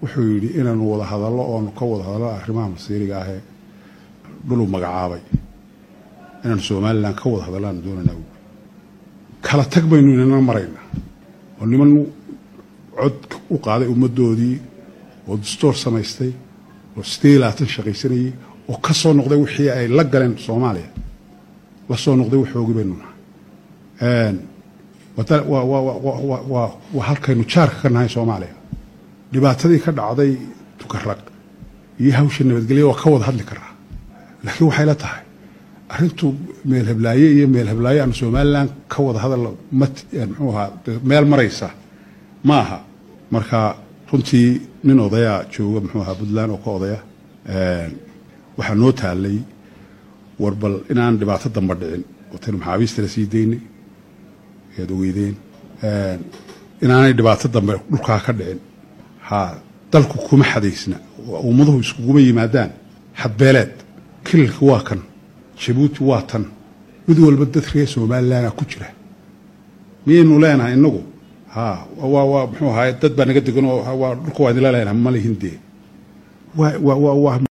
wuxuu yidhi inaanu wada hadallo oonu ka wada hadallo arrimaha masiiriga ahee dhuluu magacaabay inaanu somalilan ka wada hadallo aanu doonaynaa buui kala tag baynu inana maraynaa oo niman cod u qaaday ummaddoodii oo dastoor samaystay oo sidee labaatan shaqaysanayey oo ka soo noqday wixii ay la galeen soomaaliya la soo noqday waxoogii baynu nahay waa halkaynu jaarka ka nahay soomaaliya dhibaatadii ka dhacday tukaraq iyo hawsha nabadgelya waa ka wada hadli karaa laakiin waxay la tahay arrintu meel heblaaye iyo meel heblaaye aan somalilan ka wada hadal mmuxuu ahaa meel maraysa ma aha marka runtii nin odayaa jooga muxuu ahaa puntland oo ka odaya waxaa noo taalay war bal inaan dhibaato damba dhicin wataynu maxaabiista la sii daynay ayaad ogeydeen inaanay dhibaato dambe dhulkaa ka dhicin ha dalku kuma xadaysna ummaduhu iskuguma yimaadaan xadbeeleed kililka waa kan jabuuti waa tan mid walba dad reer somalilanaa ku jira miyaynu leenahay inagu ha waa muxuu ahaay dad baa naga degan oo dhulka waa idinla leenahay malihin dee